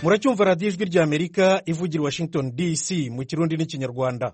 muracyumva radiyo ijwi ry'amerika ivugira i washington dc mu kirundi n'ikinyarwanda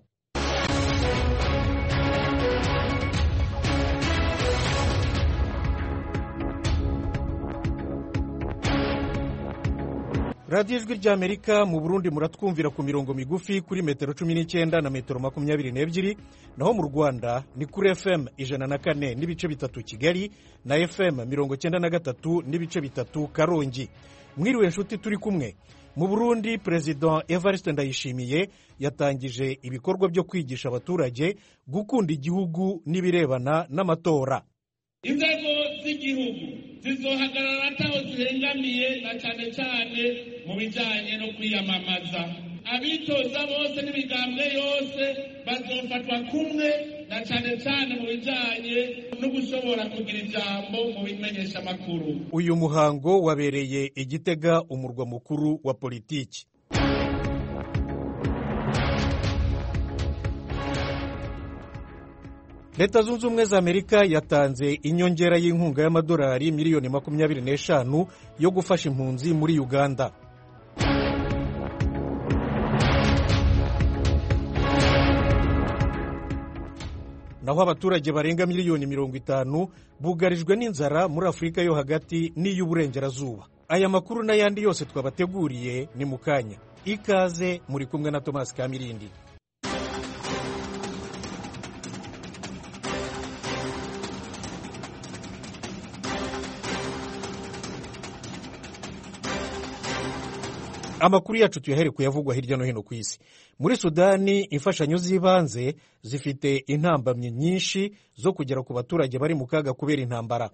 radiyo ijwi ry'amerika mu burundi muratwumvira ku mirongo migufi kuri metero cumi n'icyenda na metero makumyabiri n'ebyiri naho mu rwanda ni kuri fm ijana na kane n'ibice bitatu kigali na fm mirongo cyenda na gatatu n'ibice bitatu karongi mwiriwe inshuti turi kumwe mu burundi perezida evariste ndayishimiye yatangije ibikorwa byo kwigisha abaturage gukunda igihugu n'ibirebana n'amatora inzego z'igihugu zizohagarara ataho zihengamiye na cyane cyane mu bijyanye no kwiyamamaza abitoza bose n'imigambwe yose bazofatwa kumwe na cyane cyane mu bijyanye no gushobora kugira ijambo mu bimenyeshamakuru uyu muhango wabereye igitega umurwa mukuru wa politiki leta zunze ubumwe za amerika yatanze inyongera y'inkunga y'amadolari miliyoni makumyabiri n'eshanu yo gufasha impunzi muri uganda naho abaturage barenga miliyoni mirongo itanu bugarijwe n'inzara muri afurika yo hagati n'iy'uburengerazuba aya makuru n'ayandi yose twabateguriye ni mu kanya ikaze muri kumwe na tomasi kamirindi amakuru yacu tuyahere kuyavugwa hirya no hino ku isi muri sudani imfashanyo z'ibanze zifite intambamyi nyinshi zo kugera ku baturage bari mu kaga kubera intambara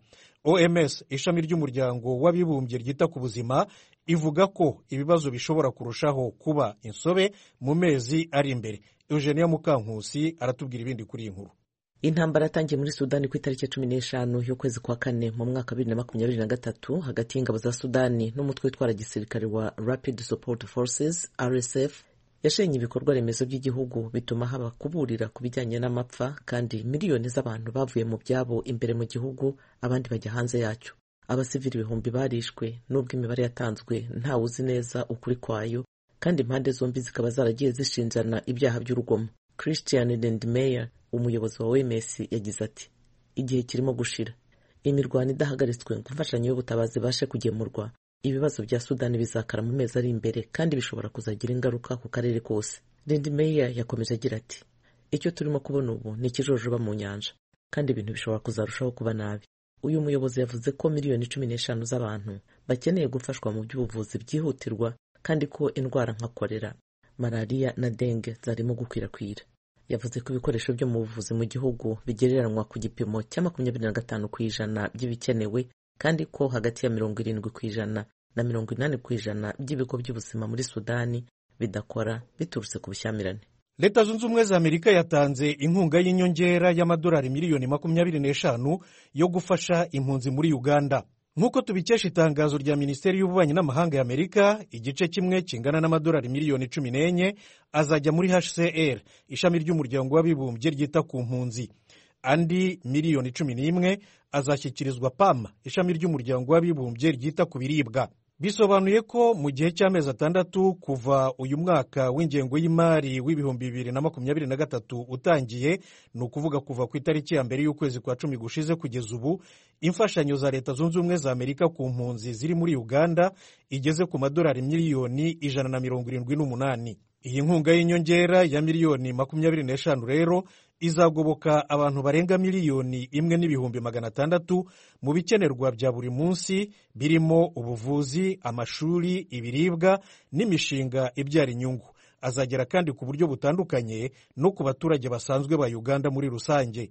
oms ishami ry'umuryango w'abibumbye ryita ku buzima ivuga ko ibibazo bishobora kurushaho kuba insobe mu mezi ari imbere eugenia mukankusi aratubwira ibindi kuri iyi nkuru intambara yatangiye muri sudani ku itariki ya cumi n'eshanu y'ukwezi kwa kane mu mwaka wa bibiri na makumyabiri na gatatu hagati y'ingabo za sudani n'umutwe witwara gisirikare wa rapid support forces rsf yashenye ibikorwa remezo by'igihugu bituma haba kuburira ku bijyanye n'amapfa kandi miliyoni z'abantu bavuye mu byabo imbere mu gihugu abandi bajya hanze yacyo abasivili ibihumbi barishwe n'ubwo imibare yatanzwe ntawe uzi neza ukuri kwayo kandi impande zombi zikaba zaragiye zishinjana ibyaha by'urugomo christian lendmeyer umuyobozi wa OMS yagize ati igihe kirimo gushira imirwano idahagaritswe ngo imfashanyo y'ubutabazi ibashe kugemurwa ibibazo bya sudani bizakara mu mezi ari imbere kandi bishobora kuzagira ingaruka ku karere kose Lindy Meyer yakomeje agira ati icyo turimo kubona ubu ni ikijojoba mu nyanja kandi ibintu bishobora kuzarushaho kuba nabi uyu muyobozi yavuze ko miliyoni cumi n'eshanu z'abantu bakeneye gufashwa mu by'ubuvuzi byihutirwa kandi ko indwara nka korera malariya na denge zarimo gukwirakwira yavuze ko ibikoresho byo mu buvuzi mu gihugu bigereranywa ku gipimo cya makumyabiri na gatanu ku ijana by'ibikenewe kandi ko hagati ya mirongo irindwi ku ijana na mirongo inani ku ijana by'ibigo by'ubuzima muri sudani bidakora biturutse ku bushyamirane leta zunze ubumwe za amerika yatanze inkunga y'inyongera y'amadolari miliyoni makumyabiri n'eshanu yo gufasha impunzi muri uganda nk'uko tubikesha itangazo rya minisiteri y'ububanyi n'amahanga ya amerika igice kimwe kingana n'amadolari miliyoni cumi n'enye azajya muri hcr ishami ry'umuryango w'abibumbye ryita ku mpunzi andi miliyoni cumi n'imwe azashyikirizwa pam ishami ry'umuryango w'abibumbye ryita ku biribwa bisobanuye ko mu gihe cy'amezi atandatu kuva uyu mwaka w'ingengo y'imari w'ibihumbi bibiri na makumyabiri na gatatu utangiye ni ukuvuga kuva ku itariki ya mbere y'ukwezi kwa cumi gushize kugeza ubu imfashanyo za leta zunze ubumwe za amerika ku mpunzi ziri muri uganda igeze ku madolari miliyoni ijana na mirongo irindwi n'umunani iyi nkunga y'inyongera ya miliyoni makumyabiri n'eshanu rero izagoboka abantu barenga miliyoni imwe n'ibihumbi magana atandatu mu bikenerwa bya buri munsi birimo ubuvuzi amashuri ibiribwa n'imishinga ibyara inyungu azagera kandi ku buryo butandukanye no ku baturage basanzwe ba uganda muri rusange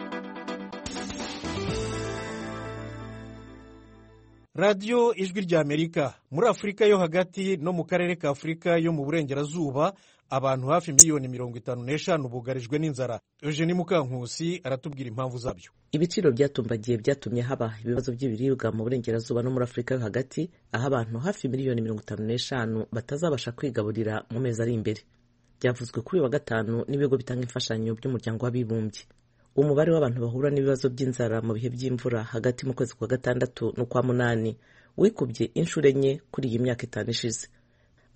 radiyo ijwi rya amerika muri afurika yo hagati no mu karere ka afurika yo mu burengerazuba abantu hafi miliyoni mirongo itanu n'eshanu bugarijwe n'inzara eugenie mukankusi aratubwira impamvu zabyo ibiciro byatumbagiye byatumye haba ibibazo by'ibiribwa mu burengerazuba no muri afurika yo hagati aho abantu hafi miliyoni mirongo itanu n'eshanu batazabasha kwigaburira mu mezi ari imbere byavuzwe kuri uyu wa gatanu n'ibigo bitanga imfashanyo by'umuryango w'abibumbye umubare w'abantu bahura n'ibibazo by'inzara mu bihe by'imvura hagati mu kwezi kwa gatandatu n'ukwa munani wikubye inshuro enye kuri iyi myaka itanu ishize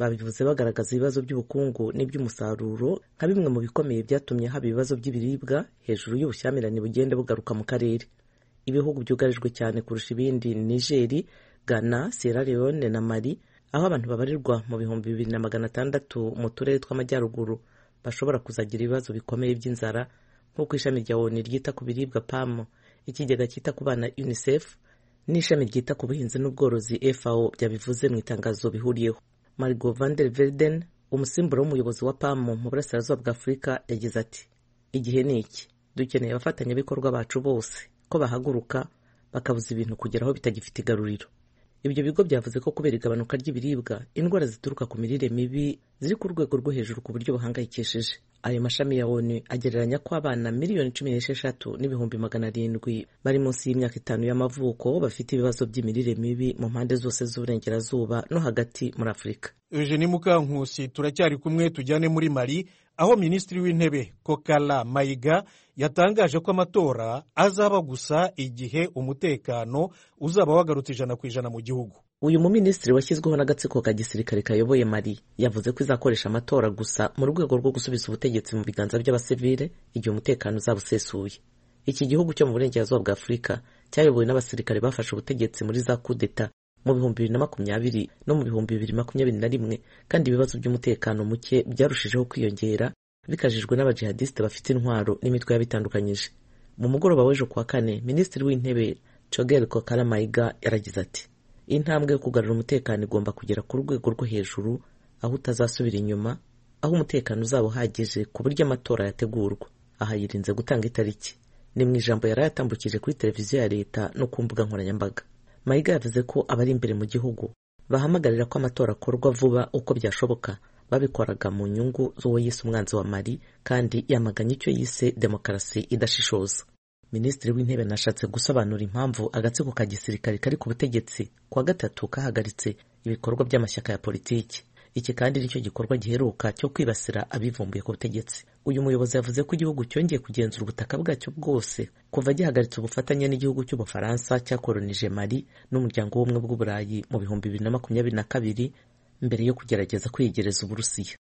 babivuze bagaragaza ibibazo by'ubukungu n'iby'umusaruro nka bimwe mu bikomeye byatumye haba ibibazo by'ibiribwa hejuru y'ubushyamirane bugenda bugaruka mu karere ibihugu byugarijwe cyane kurusha ibindi ni nigeri ghana sierra leone na mali aho abantu babarirwa mu bihumbi bibiri na magana atandatu mu turere tw'amajyaruguru bashobora kuzagira ibibazo bikomeye by'inzara nk'uko ishami rya onu ryita ku biribwa pam ikigega cyita ku bana unicef n'ishami ryita ku buhinzi n'ubworozi fao byabivuze mu itangazo bihuriyeho margo van der verden umusimbura w'umuyobozi wa pam mu burasirazuba bwa afurika yagize ati igihe ni iki dukeneye abafatanyabikorwa bacu bose ko bahaguruka bakabuza ibintu kugera aho bitagifite igaruriro ibyo bigo byavuze ko kubera igabanuka ry'ibiribwa indwara zituruka ku mirire mibi ziri ku rwego rwo hejuru ku buryo buhangayikishije ayo mashami ya onu agereranya ko abana miliyoni cumi n'esheshatu n'ibihumbi magana arindwi bari munsi y'imyaka itanu y'amavuko bafite ibibazo by'imirire mibi mu mpande zose z'uburengerazuba no hagati muri afurika eugenie mukankusi turacyari kumwe tujyane muri mali aho minisitiri w'intebe kokala mayiga yatangaje ko amatora azaba gusa igihe umutekano uzaba wagarutse ijana ku ijana mu gihugu uyu muminisitiri washyizweho n'agatsiko ka gisirikare kayoboye mali yavuze ko izakoresha amatora gusa mu rwego rwo gusubiza ubutegetsi mu biganza by'abasivile igihe umutekano uzaba usesuye iki gihugu cyo mu burengerazuba bwa afurika cyayobowe n'abasirikare bafashe ubutegetsi muri za kudeta mu bihumbi bibiri na makumyabiri no mu bihumbi bibiri makumyabiri na rimwe kandi ibibazo by'umutekano muke byarushijeho kwiyongera bikajijwe n'abajihadisite bafite intwaro n'imitwe y'abitandukanyije mu mugoroba w'ejo kuwa kane minisitiri w'intebe cogel kokala mayiga yaragize ati intambwe yo kugarura umutekano igomba kugera ku rwego rwo hejuru aho utazasubira inyuma aho umutekano uzaba uhagije ku buryo amatora yategurwa aha yirinze gutanga itariki ni mu ijambo yari yatambukije kuri televiziyo ya leta no ku mbuga nkoranyambaga mayiga yavuze ko abari imbere mu gihugu bahamagarira ko amatora akorwa vuba uko byashoboka babikoraga mu nyungu z'uwo yise umwanzi wa mali kandi yamaganye icyo yise demokarasi idashishoza minisitiri w'intebe nashatse gusobanura impamvu agatsiko ka gisirikare kari ku butegetsi kuwa gatatu kahagaritse ibikorwa by'amashyaka ya politiki iki kandi nicyo gikorwa giheruka cyo kwibasira abivumbuye ku butegetsi uyu muyobozi yavuze ko igihugu cyongeye kugenzura ubutaka bwacyo bwose kuva gihagaritse ubufatanye n'igihugu cy'ubufaransa cyakoronije mali n'umuryango w'ubumwe bw'uburayi mu bihumbi bibiri na makumyabiri na kabiri mbere yo kugerageza kwiyegereza uburusiya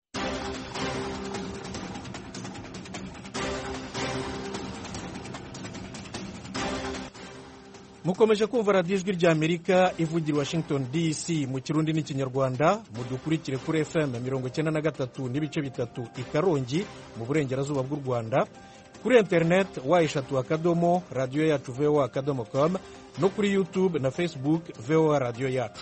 mukomeje kumva radiyo ijwi ry'amerika ivugira washington dc mu kirundi n'ikinyarwanda mudukurikire kuri fm mirongo icyenda na gatatu n'ibice bitatu i karongi mu burengerazuba bw'u rwanda kuri interineti wa eshatu akadomo radiyo yacu voa akadomo com no kuri youtube na facebook voa radiyo yacu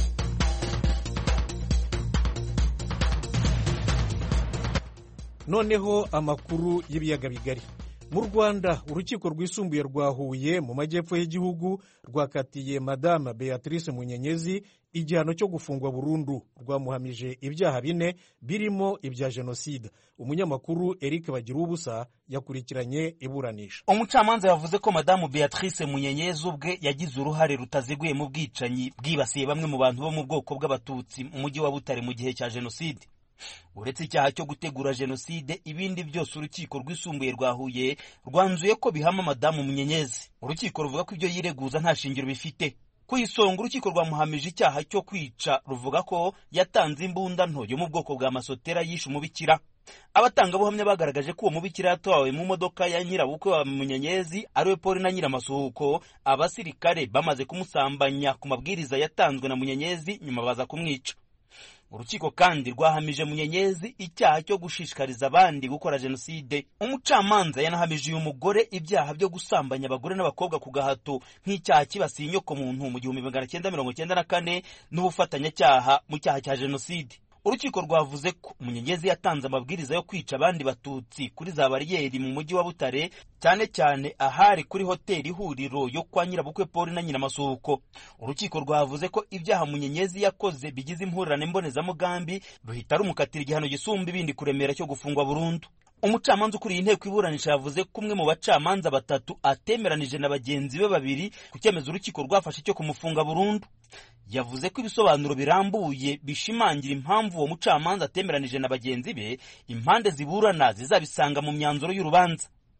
noneho amakuru y'ibiyaga bigari mu rwanda urukiko rwisumbuye rwa huye mu majyepfo y'igihugu rwakatiye madame beatrice munyenyezi igihano cyo gufungwa burundu rwamuhamije ibyaha bine birimo ibya jenoside umunyamakuru eric bagira ubusa yakurikiranye iburanisha umucamanza yavuze ko madamu beatrice munyenyezi ubwe yagize uruhare rutaziguye mu bwicanyi bwibasiye bamwe mu bantu bo mu bwoko bw'abatutsi mu mujyi wa butare mu gihe cya jenoside uretse icyaha cyo gutegura jenoside ibindi byose urukiko rwisumbuye rwa huye rwanzuye ko bihama madamu munyenyezi urukiko ruvuga ko ibyo yireguza nta shingiro bifite ku isonga urukiko rwamuhamije icyaha cyo kwica ruvuga ko yatanze imbunda nto yo mu bwoko bwa masotera yishe umubikira abatangabuhamya bagaragaje ko uwo mubikira yatwawe mu modoka ya nyirabukwe wa munyenyezi ariwe paul na nyiramasuhuko abasirikare bamaze kumusambanya ku mabwiriza yatanzwe na munyenyezi nyuma baza kumwica urukiko kandi rwahamije munyenyezi icyaha cyo gushishikariza abandi gukora jenoside umucamanza yanahamije uyu mugore ibyaha byo gusambanya abagore n'abakobwa ku gahato nk'icyaha kibasiye inyoko muntu mu gihumbi magana cyenda mirongo cyenda na kane n'ubufatanyacyaha mu cyaha cya jenoside urukiko rwavuze ko munyenyezi yatanze amabwiriza yo kwica abandi batutsi kuri za bariyeri mu mujyi wa butare cyane cyane ahari kuri hoteli ihuriro yo kwa nyirabukwe paul na nyiramasuhuko urukiko rwavuze ko ibyaha munyenyezi yakoze bigize impurirane mbonezamugambi ruhita rumukatira igihano gisumba ibindi kuremera cyo gufungwa burundu umucamanza ukuriye inteko iburanisha yavuze ko umwe mu bacamanza batatu atemeranije na bagenzi be babiri ku cyemezo urukiko rwafashe cyo kumufunga burundu yavuze ko ibisobanuro birambuye bishimangira impamvu uwo mucamanza atemeranije na bagenzi be impande ziburana zizabisanga mu myanzuro y'urubanza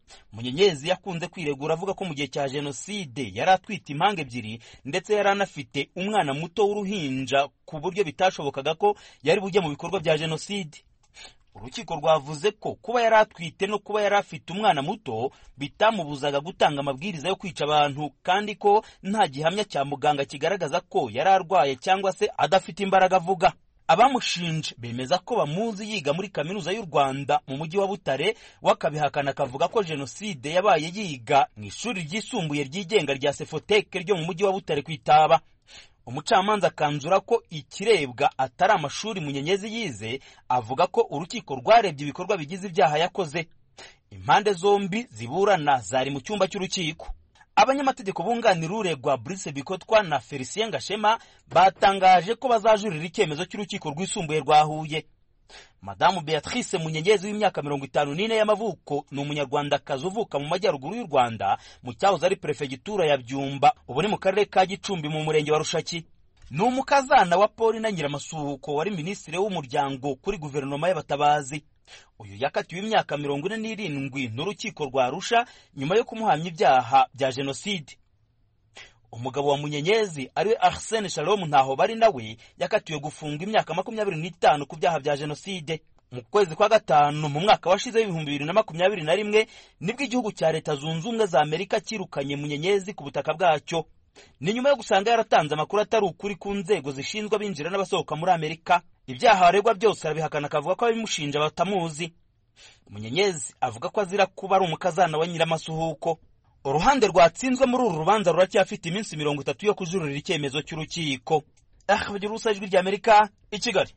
munyenyezi yakunze kwiregura avuga ko mu gihe cya jenoside yari atwite impanga ebyiri ndetse yari anafite umwana muto w'uruhinja ku buryo bitashobokaga ko yari bujye mu bikorwa bya jenoside urukiko rwavuze ko kuba yari atwite no kuba yari afite umwana muto bitamubuzaga gutanga amabwiriza yo kwica abantu kandi ko nta gihamya cya muganga kigaragaza ko yari arwaye cyangwa se adafite imbaraga avuga abamushinje bemeza ko bamuzi yiga muri kaminuza y'u rwanda mu mujyi wa butare wakabihakana akavuga ko jenoside yabaye yiga mu ishuri ryisumbuye ryigenga rya sefoteke ryo mu mujyi wa butare ku itaba umucamanza akanzura ko ikirebwa atari amashuri munyenyezi yize avuga ko urukiko rwarebye ibikorwa bigize ibyaha yakoze impande zombi ziburana zari mu cyumba cy'urukiko abanyamategeko bunganira uregwa Brice Bikotwa na Felicien Gashema batangaje ko bazajurira icyemezo cy'urukiko rwisumbuye rwa Huye Madamu Beatrice Munyenyezi w'imyaka mirongo itanu n'ine y'amavuko ni umunyarwandakazi uvuka mu majyaruguru y'u Rwanda mu cyahoze ari perefegitura ya Byumba ubu ni mu karere ka Gicumbi mu murenge wa Rushaki ni umukazana wa Paul na Nyiramasuhuko wari minisitiri w'umuryango kuri guverinoma y'abatabazi uyu yakatiwe imyaka mirongo ine n'irindwi n'urukiko rwa Arusha nyuma yo kumuhamya ibyaha bya jenoside umugabo wa munyenyezi ariwe arsene shalom ntaho bari nawe yakatiwe gufunga imyaka makumyabiri n'itanu ku byaha bya jenoside mu kwezi kwa gatanu mu mwaka washize w'ibihumbi bibiri na makumyabiri na rimwe nibwo igihugu cya leta zunze ubumwe za amerika cyirukanye munyenyezi ku butaka bwacyo ni nyuma yo gusanga yaratanze amakuru atari ukuri ku nzego zishinzwe abinjira n'abasohoka muri amerika ibyaha aregwa byose arabihakana akavuga ko ababimushinja batamuzi munyenyezi avuga ko azira kuba ari umukazana wa nyiramasuhuko uruhande rwatsinzwe muri uru rubanza ruracyafite iminsi mirongo itatu yo kujurira icyemezo cy'urukiko ah bagira ubusa ijwi ry'amerika i kigali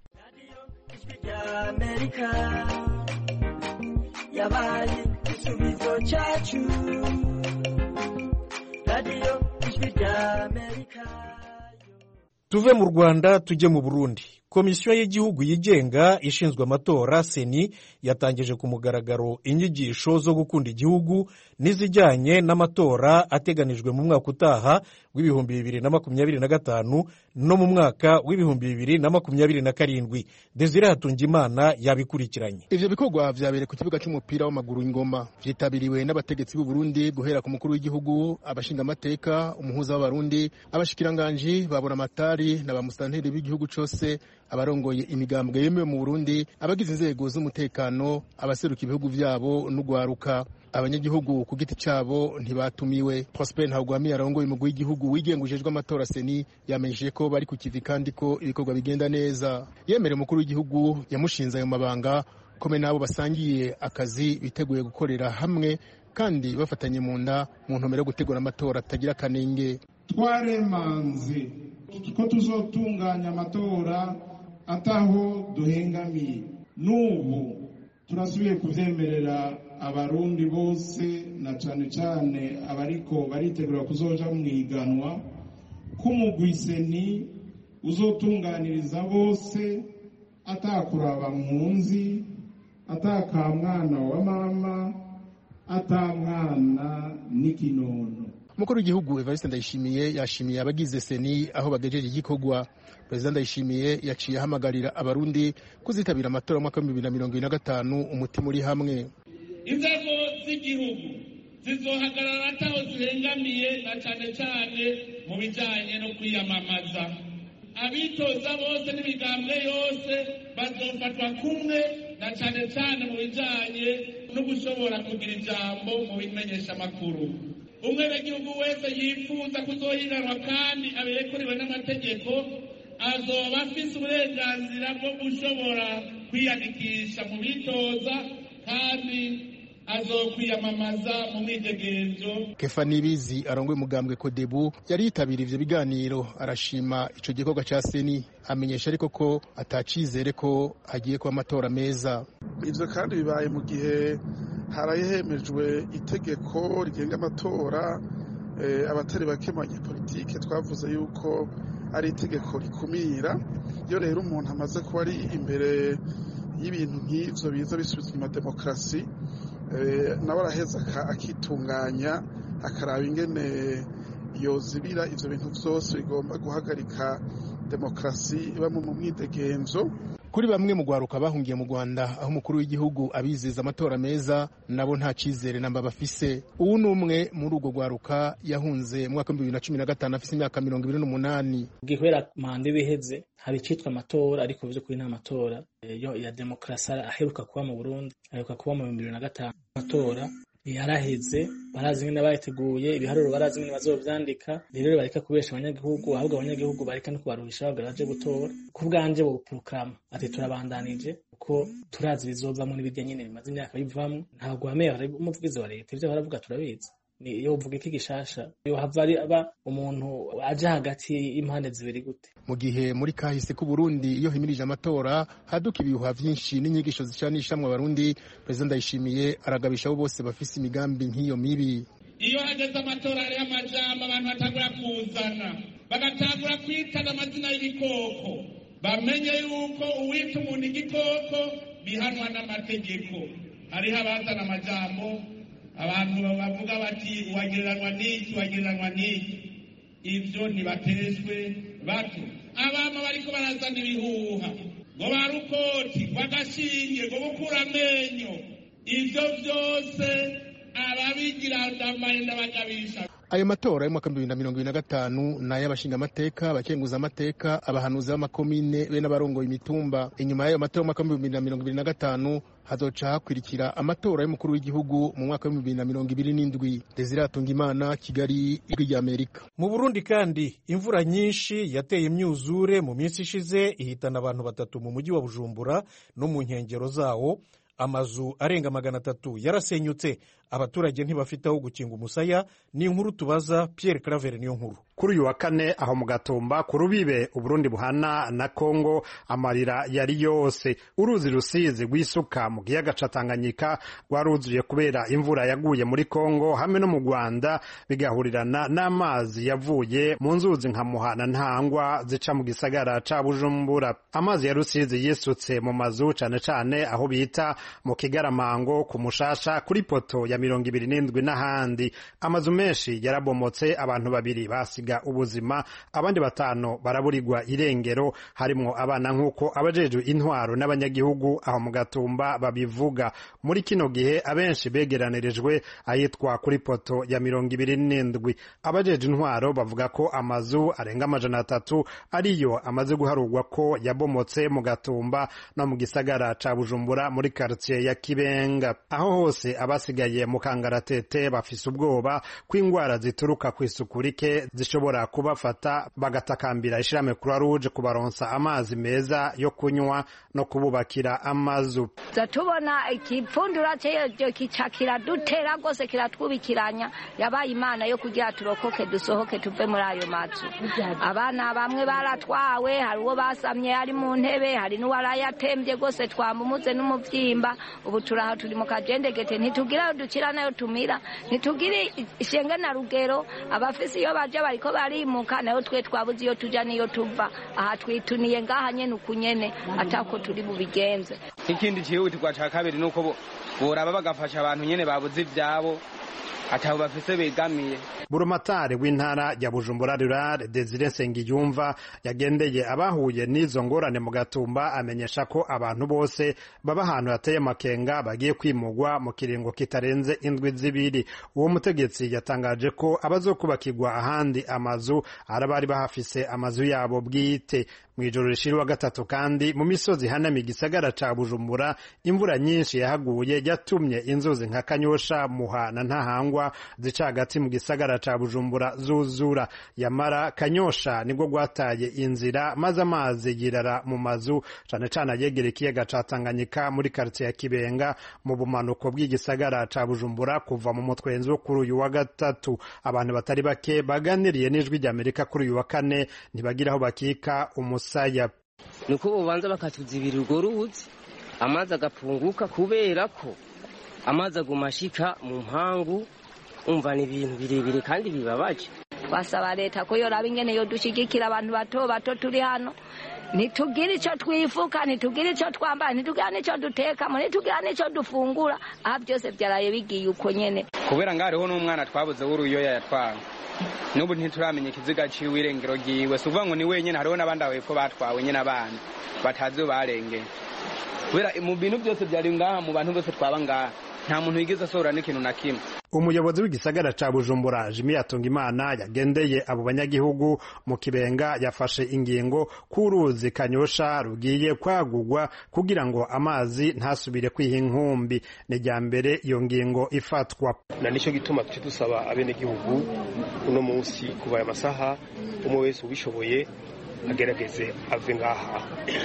yabaye igisubizo cyacu radiyo ijwi ry'amerika tuve mu rwanda tujye mu burundi komisiyo y'igihugu yigenga ishinzwe amatora seni yatangije ku mugaragaro inyigisho zo gukunda igihugu n'izijyanye n'amatora ateganijwe mu mwaka utaha w'ibihumbi bibiri na makumyabiri na gatanu no mu mwaka w'ibihumbi bibiri na makumyabiri na karindwi desire hatungimana yabikurikiranye ivyo bikorwa vyabereye ku kibuga c'umupira w'amaguru ingoma vyitabiriwe n'abategetsi b'u Burundi guhera ku mukuru w'igihugu abashingamateka umuhuza w'abarundi abashikiranganji babura amatari na bamusitanteri b'igihugu cose abarongoye imigambwe yemewe mu Burundi abagize inzego z'umutekano abaseruka ibihugu vyabo n'ugwaruka abanyagihugu ku giti cyabo ntibatumiwe Prosper Ntagwamiye arongoye umugwi w'igihugu wigengujejwe amatora seni yamenyesheje ko bari ku kivi kandi ko ibikorwa bigenda neza yemereye umukuru w'igihugu yamushinze ayo mabanga kome n'abo basangiye akazi biteguye gukorera hamwe kandi bafatanye mu nda mu ntumbero yo gutegura amatora atagira akanenge twaremanze ko tuzotunganya amatora ataho duhengamiye n'ubu turasubiye kubyemerera abarundi bose na cyane cyane abariko baritegura kuzoja mu iganwa k'umugwiseni uzotunganiriza bose atakuraba mpunzi atakamwana wa mama atamwana n'ikinono umukuru w'igihugu evariste ndayishimiye yashimiye abagize seni aho bagejeje igikorwa perezida ndayishimiye yaciye ahamagarira abarundi kuzitabira amatora y'umwaka w'ibihumbi bibiri na mirongo ibiri na gatanu umutima uri hamwe inzego z'igihugu zizohagarara ataho zihengamiye na cyane cyane mu bijyanye no kwiyamamaza abitoza bose n'imigambwe yose bazofatwa kumwe na cyane cyane mu bijyanye no gushobora kugira ijambo mu bimenyeshamakuru umwenegihugu wese yifuza kuzohiganwa kandi aberekuriwe n'amategeko azoba afise uburenganzira bwo gushobora kwiyandikisha mu bitoza kandi azokwiyamamaza mu mwidegenzo kefa nibizi arongoye umugambwe kodebu yari yitabiriye ivyo biganiro arashima ico gikorwa ca seni amenyesha ariko ko atacizere ko hagiye kuba amatora meza ivyo kandi bibaye mu gihe harahemejwe itegeko rigenga amatora abatari bake mu banyepolitike twavuze yuko ari itegeko rikumira iyo rero umuntu amaze kuba ari imbere y'ibintu nk'ivyo biza bisubiza inyuma demokarasi nawe araheza akitunganya akaraba ingene yozibira ivyo bintu vyose bigomba guhagarika demokarasi ibamo mu mwidegenzo kuri bamwe mu rwaruka bahungiye mu rwanda aho umukuru w'igihugu abizeza amatora meza nabo nta cyizere namba bafise ubu ni umwe muri urwo rwaruka yahunze mu mwaka w'ibihumbi bibiri na cumi na gatanu afise imyaka mirongo ibiri n'umunani gihwera manda ibiheze hari icitwa amatora ariko by'ukuri nta matora yo ya demokarasi aheruka kuba mu burundi aheruka kuba mu bihumbi bibiri na gatanu amatora yaraheze barazi nyine bayiteguye ibiharuro barazi nyine bazovyandika rero bareka kubesha abanyagihugu ahubwo abanyagihugu bareka no kubaruhisha bagara baje gutora ku bwanje boprokrama ati turabandanije kuko turazi bizovamwo n'ibirya nyine bimaze imyaka bivamwo ntabwo wameye umuvugizi wa leta ivyo baravuga turabizi iyo uvuga iki gishasha yo hava ari aba umuntu aje hagati y'impande zibiri gute mu gihe muri kahise ku Burundi iyo himirije amatora haduka ibihuha vyinshi n'inyigisho zicanishamwe abarundi perezida ndayishimiye aragabisha abo bose bafise imigambi nk'iyo mibi iyo hageze amatora hariho amajambo abantu batangura kuzana bagatangura kwitana amazina y'ibikoko bamenye yuko uwita umuntu igikoko bihanwa n'amategeko hariho abazana amajambo abantu bavuga bati uwagereranywa n'iki uwagereranywa n'iki ibyo ntibatezwe bato abama bariko barazana ibihuha ngo barukoti ngo agashinge ngo gukura amenyo ibyo byose ababigira ndamaye ndabagabisha ayo matora y'umwaka bibiri na mirongo ibiri na gatanu ni ay'abashingamateka abakenguza amateka abahanuzi b'amakomine be n'abarongoye imitumba inyuma y'ayo matora y'umwaka w'ibihumbi bibiri na mirongo ibiri na gatanu hazoca hakurikira amatora y'umukuru w'igihugu mu mwaka w'ibihumbi bibiri na mirongo ibiri n'indwi desire atungimana kigali ijwi ry'amerika mu burundi kandi imvura nyinshi yateye imyuzure mu minsi ishize ihitana abantu batatu mu mujyi wa bujumbura no mu nkengero zawo amazu arenga magana atatu yarasenyutse abaturage ntibafite aho gukinga umusaya ni inkuru tubaza Pierre Claver niyo nkuru kuri uyu wa kane aho mu gatumba ku rubibe uburundi buhana na kongo amarira yari yose uruzi rusizi rw'isuka mu kiyaga ca tanganyika rwaruzuye kubera imvura yaguye muri kongo hamwe no mu rwanda bigahurirana n'amazi yavuye mu nzuzi nka muhana ntangwa zica mu gisagara ca bujumbura amazi ya rusizi yisutse mu mazu cane cane aho bita mu kigaramango ku mushasha kuri poto ya mirongo ibiri n'indwi n'ahandi amazu menshi yarabomotse abantu babiri basiga ubuzima abandi batanu baraburirwa irengero harimwo abana nk'uko abajejwe intwaro n'abanyagihugu aho mu gatumba babivuga muri kino gihe abenshi begeranirijwe ahitwa kuri poto ya mirongo ibiri n'indwi abajejwe intwaro bavuga ko amazu arenga amajana atatu ariyo amaze guharurwa ko yabomotse mu gatumba no mu gisagara ca bujumbura muri quartier ya kibenga aho hose abasigaye mu kangaratete bafise ubwoba ko ingwara zituruka ku isuku rike zishobora kubafata bagatakambira ishirahamwe croix rouge kubaronsa amazi meza yo kunywa no kububakira amazu tubona ikipfundura cyo kica kiradutera rwose kiratwubikiranya yabaye imana yo kugira turokoke dusohoke tuve muri ayo mazu abana bamwe baratwawe hari uwo basamye ari mu ntebe hari n'uwarayatembye rwose twamumuze n'umuvyimba ubu turaha turi mu kajendegete ntitugira ayo dukira nayo tumira ntitugire ishenge na rugero abafise iyo baja bariko barimuka nayo twe twabuze iyo tuja niyo tuva aha twituniye ngaha nyene uku nyene atako turi bubigenze ikindi cihutirwa ca kabiri nuko boraba bagafasha abantu nyene babuze ivyabo atabo bafise begamiye burumatari w'intara ya bujumbura rurare desire nsengiyumva yagendeye abahuye n'izo ngorane mu gatumba amenyesha ko abantu bose baba ahantu hateye amakenga bagiye kwimugwa mu kiringo kitarenze indwi zibiri uwo mutegetsi yatangaje ko abazokubakirwa ahandi amazu ari abari bahafise amazu yabo bwite mu ijoro rishira wa gatatu kandi mu misozi hanamiye igisagara ca bujumbura imvura nyinshi yahaguye yatumye inzuzi nka kanyosha muha na ntahangwa zica hagati mu gisagara ca bujumbura zuzura yamara kanyosha nibwo gwataye inzira maze amazi yirara mu mazu cane cane ayegera ikiyaga ca tanganyika muri karitsiye ya kibenga mu bumanuko bw'igisagara ca bujumbura kuva mu mutwenzi wo kuri uyu wa gatatu abantu batari bake baganiriye n'ijwi ry'amerika kuri uyu wa kane ntibagira aho bakika umusaya nuko bobanza bakatuzibira urwo ruzi amazi agapunguka kubera ko amazi aguma ashika mu mpangu umva ni ibintu birebire kandi bibabaje twasaba leta ko yoraba ingene yodushigikira abantu bato bato turi hano ntitugire icyo twifuka ntitugire icyo twambara ntitugira n'icyo dutekamo ntitugira n'icyo dufungura aha byose byaraye bigiye uko nyene kubera ngo hariho n'umwana twabuze w'uruyoya yatwawe n'ubu ntituramenya ikiziga ciwe irengero ryiwe si ukuvuga ngo ni wenyine hariho n'abandi aho hepfo batwawe nyine abana batazi iyo barengeye kubera mu bintu byose byari ngaha mu bantu bose twaba ngaha nta muntu wigeze asohora n'ikintu na kimwe umuyobozi w'igisagara ca bujumbura jimi yatungimana yagendeye abo banyagihugu mu kibenga yafashe ingingo k'uruzi kanyosha rugiye kwagurwa kugira ngo amazi ntasubire kwiha inkumbi ni rya mbere iyo ngingo ifatwa na nicyo gituma tuce dusaba abenegihugu uno munsi kuva aya masaha umwe wese ubishoboye agerageze ave ngaha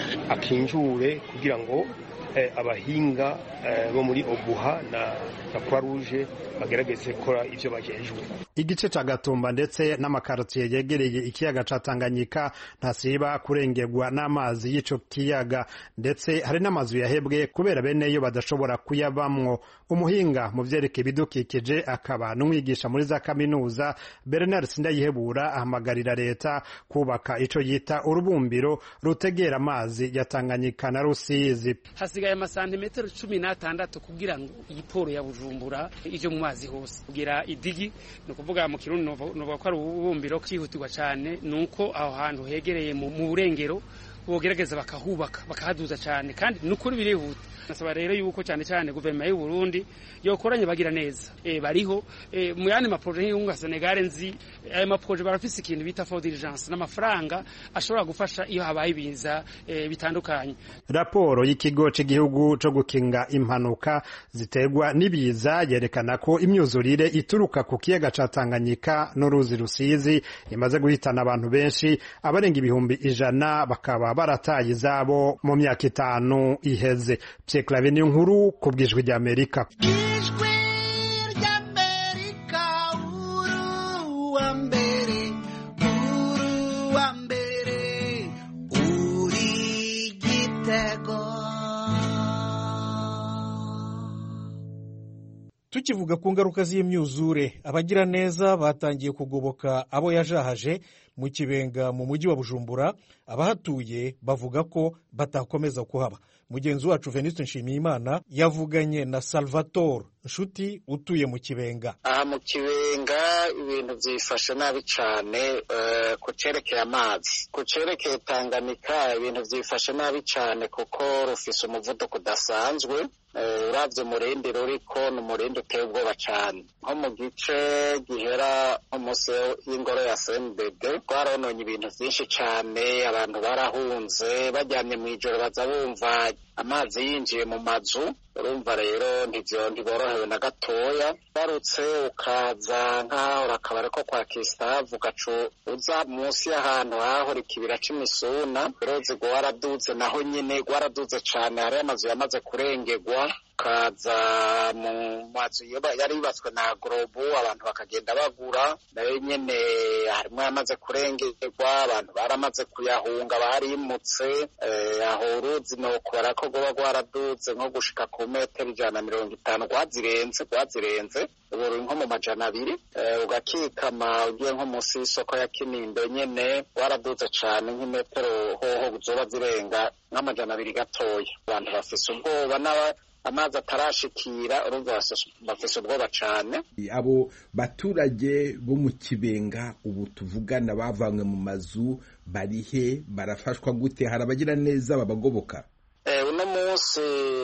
akinjure kugira ngo abahinga bo muri obuha na croix rouge bagerageze gukora ibyo bajejwe igice ca gatumba ndetse n'amakarotiye yegereye ikiyaga ca tanganyika ntasiba kurengerwa n'amazi y'ico kiyaga ndetse hari n'amazu yahebwe kubera beneyo badashobora kuyabamwo umuhinga mu vyerekeye ibidukikije akaba n'umwigisha muri za kaminuza bernard sindayihebura ahamagarira leta kubaka ico yita urubumbiro rutegera amazi ya tanganyika na rusizi hasigaye amasantimetero cumi n'atandatu kugira ngo iyi poro ya bujumbura ije mu mazi hose kugira idigi ni ukuvuga mu kirundi novuga ko ari ububumbiro cyihutirwa cyane ni uko aho hantu hegereye mu burengero bogerageza bakahubaka bakahaduza cyane kandi ni ukuri birihuta nasaba rero yuko cyane cyane guverinoma y'u Burundi yokoranye bagira neza e, bariho e, mu yandi maproje nk'iyunga Senegal nzi ayo maproje barafise ikintu bita for diligence n'amafaranga ashobora gufasha iyo habaye ibiza e, bitandukanye raporo y'ikigo cy'igihugu cyo gukinga impanuka ziterwa n'ibiza yerekana ko imyuzurire ituruka ku kiyaga ca Tanganyika n'uruzi Rusizi imaze guhitana abantu benshi abarenga ibihumbi ijana bakaba barataye izabo mu myaka itanu iheze Clave niyo nkuru ku bwijwi rya Amerika ijwi ry'Amerika uru wa mbere uru wa mbere uri gitego tukivuga ku ngaruka z'imyuzure abagira neza batangiye kugoboka abo yajahaje mu kibenga mu mujyi wa bujumbura abahatuye bavuga ko batakomeza kuhaba mugenzi wacu veniste nshimiyimana yavuganye na salvatore nshuti utuye mu kibenga aha mu kibenga ibintu byifashe nabi cyane ku cyerekeye amazi ku cyerekeye tanganika ibintu byifashe nabi cyane kuko rufise umuvuduko udasanzwe urabye umurindi ruriko ni umurindi uteye ubwoba cyane nko mu gice gihera nko munsi y'ingoro ya sendede twarononye ibintu byinshi cyane abantu barahunze bajyanye mu ijoro baza bumva amazi yinjiye mu mazu urumva rero ntibyo ntiborohewe na gatoya barutse ukaza nk'ahahora akabari ko kwa kisitavu ugaca uza munsi y'ahantu hahora ikibira cy'imisuna uruzi rwaraduze naho nyine rwaraduze cyane hariyo amazu yamaze kurengerwa ukaza mu mazu yari yubatswe na gorobu abantu bakagenda bagura nayo nyine harimo yamaze kurengerwa abantu baramaze kuyahunga barimutse aho uruzi ni ukubara ko rwaba rwaraduze nko gushika ku metero ijana na mirongo itanu rwazirenze rwazirenze ubu ruri nko mu majana abiri ugakikama ugiye nko munsi y'isoko ya kinindo nyine rwaraduze cyane nk'imetero hoho zoba zirenga nk'amajana abiri gatoya abantu bafise ubwoba n'aba amazi atarashikira urumva bafise ubwoba cyane abo baturage bo mu kibenga ubu tuvugana bavanywe mu mazu barihe barafashwa gute hari abagira neza babagoboka uno munsi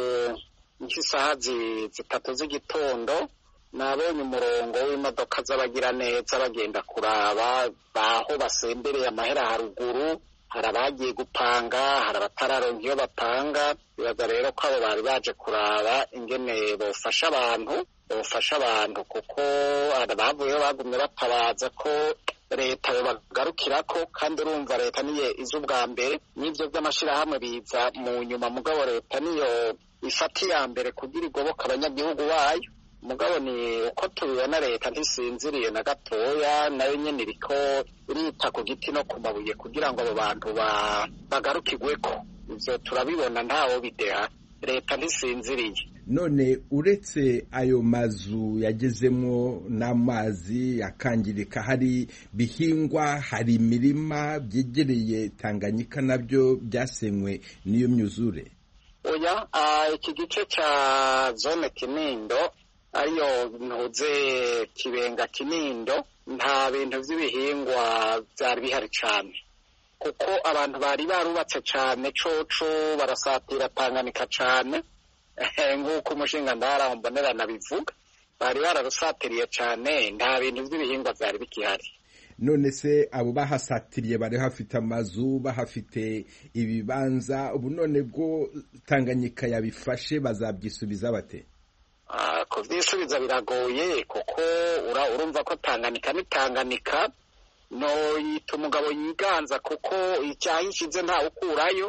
nk'isaha zitatu z'igitondo nabonye umurongo w'imodoka z'abagira neza bagenda kuraba aho basembereye amahera haruguru hari abagiye gupanga hari abatararonka iyo bapanga bibaza rero ko abo bari baje kuraba ingene bofasha abantu bofasha abantu kuko bavuyeho bagumye batabaza ko leta bagarukira ko kandi urumva leta niyo iza ubwa mbere n'ibyo by'amashyirahamwe biza mu nyuma mugabo leta niyo ifata iya mbere kugira igoboka abanyagihugu bayo mugabo ni uko tubibona leta ntisinziriye na gatoya nayo nyine iriko irita ku giti no ku mabuye kugira ngo abo bantu bagarukirwe ko ibyo turabibona ntawo bideha leta ntisinziriye none uretse ayo mazu yagezemo n'amazi akangirika hari bihingwa hari imirima byegereye tanganyika nabyo byasenywe n'iyo myuzure oya iki gice cya zone kinindo ariyo ntuze kibenga kinindo nta bintu by'ibihingwa byari bihari cyane kuko abantu bari barubatse cyane coco barasatira tanganyika cyane nk'uko umushinga ndahara mbonerana bivuga bari bararusatiriye cyane nta bintu by'ibihingwa byari bikihari none se abo bahasatiriye bari hafite amazu bahafite ibibanza ubu none bwo tanganyika yabifashe bazabyisubiza bate kubyisubiza biragoye kuko urumva ko tanganyika ni tanganyika no yita umugabo yiganza kuko icyaha ishize ntawe ukurayo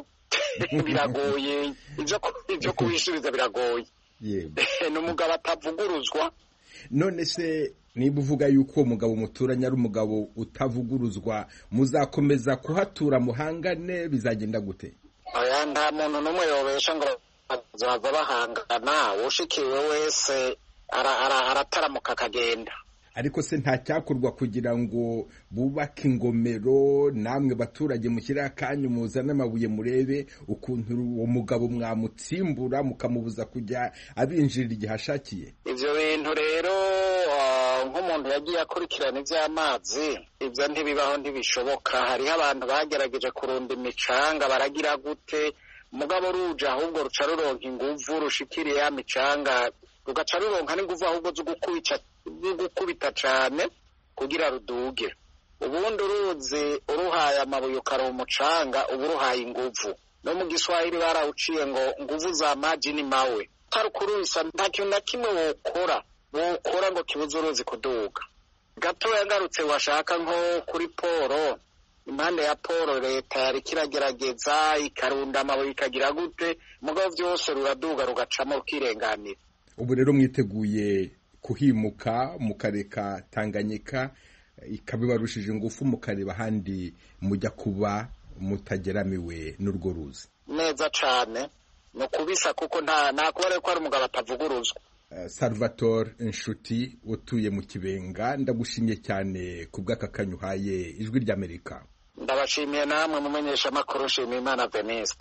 biragoye ibyo kubisubiza biragoye ni umugabo atavuguruzwa none se niba uvuga yuko uwo mugabo muturanye ari umugabo utavuguruzwa muzakomeza kuhatura muhangane bizagenda gute aya nta muntu n'umwe yobesha ngo bazava bahangana ushikiwe wese arataramuka akagenda ariko se nta cyakorwa kugira ngo bubake ingomero namwe baturage mushyire akanyu muzane amabuye murebe ukuntu uwo mugabo mwamutsimbura mukamubuza kujya abinjirira igihe ashakiye ibyo bintu rero nk'umuntu yagiye akurikirana iby'amazi ibyo ntibibaho ntibishoboka hariho abantu bagerageje kurunda imicanga baragira gute mugabo ruje ahubwo ruca ruronka inguvu rushikiriye ya micanga rugaca ruronka n'inguvu ahubwo zo gukubita cyane kugira ruduge ubundi uruzi uruhaye amabuye ukaruha umucanga uba uruhaye inguvu no mu giswahili barawuciye ngo nguvu za maji ni mawe utarukurubisa nta kintu na kimwe wokora wokora ngo kibuze uruzi kuduga gatoya ngarutse washaka nko kuri poro impande ya poro leta yari kiragerageza ikarunda amabuye ikagira gute mugabo byose ruraduga rugacamo rukirenganira ubu rero mwiteguye kuhimuka mukareka tanganyika ikabibarushije ingufu mukareba ahandi mujya kuba mutageramiwe n'urwo ruzi neza cyane ni ukubisa kuko nta kuba ko hari umugabo atavuguruzwa salvatore inshuti utuye mu kibenga ndagushimye cyane ku bw'aka kanyuhaye ijwi ry'amerika ndabashimiye namwe mumenyesha amakuru nshimiye imana veniste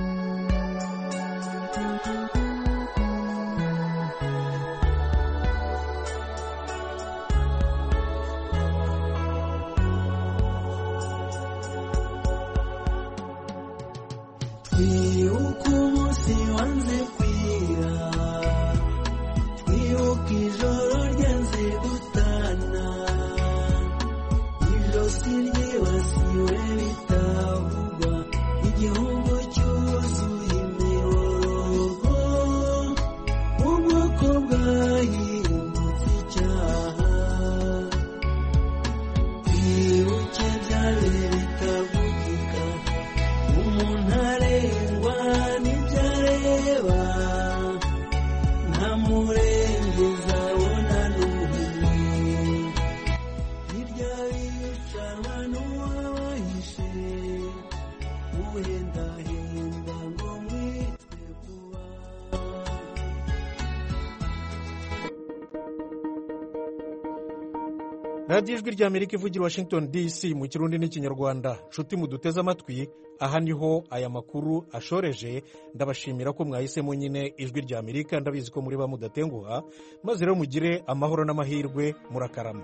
twibuke umunsi wanze kwira twibuke ijoro ryanze gutana ijosi ryibasiwe bitavugwa igihugu cyuzuye imiborogo ubwoko bwahindutse icyaha twibuke byari bitavugika umuntu arengwa n'ibyo areba nta murengezi abona n'umwe hirya bicanwa n'uwabahishe uhendahenda ngo mwitwe kuba radiyo ijwi ry'amerika ivugira washington dc mu kirundi n'ikinyarwanda nshuti muduteze amatwi aha niho aya makuru ashoreje ndabashimira ko mwahisemo nyine ijwi ry'amerika ndabizi ko muri ba mudatenguha maze rero mugire amahoro n'amahirwe murakarama